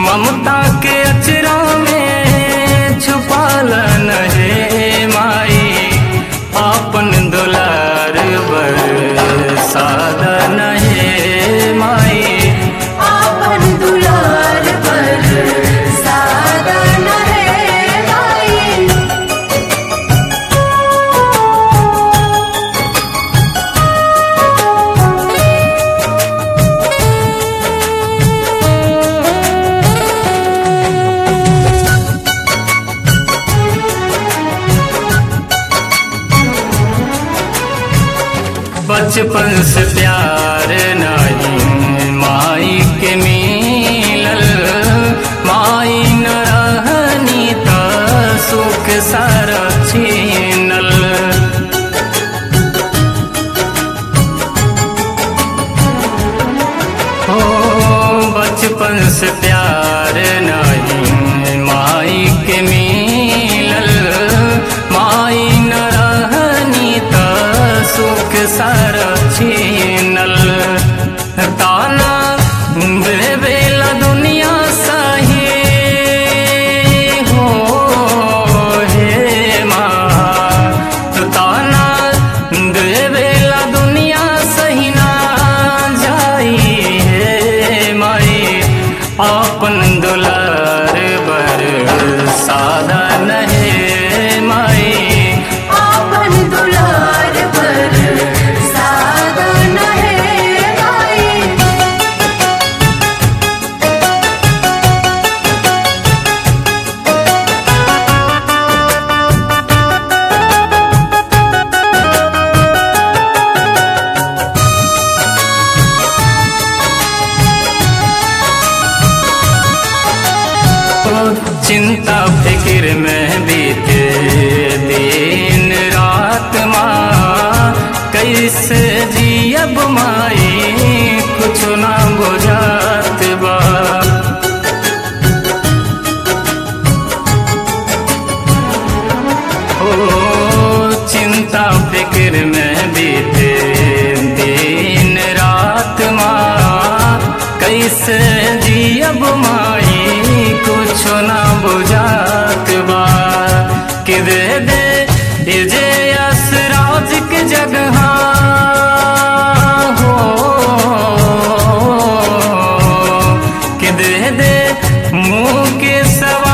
ममता के अचरा में छुपाल नहे माई आपन दुलार बर सादा नहे माई आपन दुलार पर सादा न है माई बचपन से प्यार नहीं माई के मिलल माई न रहनी त सुख सारा छीनल हो बचपन से प्यार नहीं माई के मिलल माई न रहनी त सुख सारा छीनल ताना देवेला दुनिया सही हो हे माँ ताना देवेला दुनिया सही ना जाई हे माई आपन दुलार बर सादा नहे माई आपन दुलार पर सादा न है माई चिंता फिक्र में बीते दिन रात माँ कैसे जियब माई कुछ ना बुझात बा ओ चिंता फिक्र में बीते दिन रात माँ कैसे जियब माई कुछ ना बुझात बा कि दे दे ये जे असराज के जगह हो कि दे दे मुँह के सवा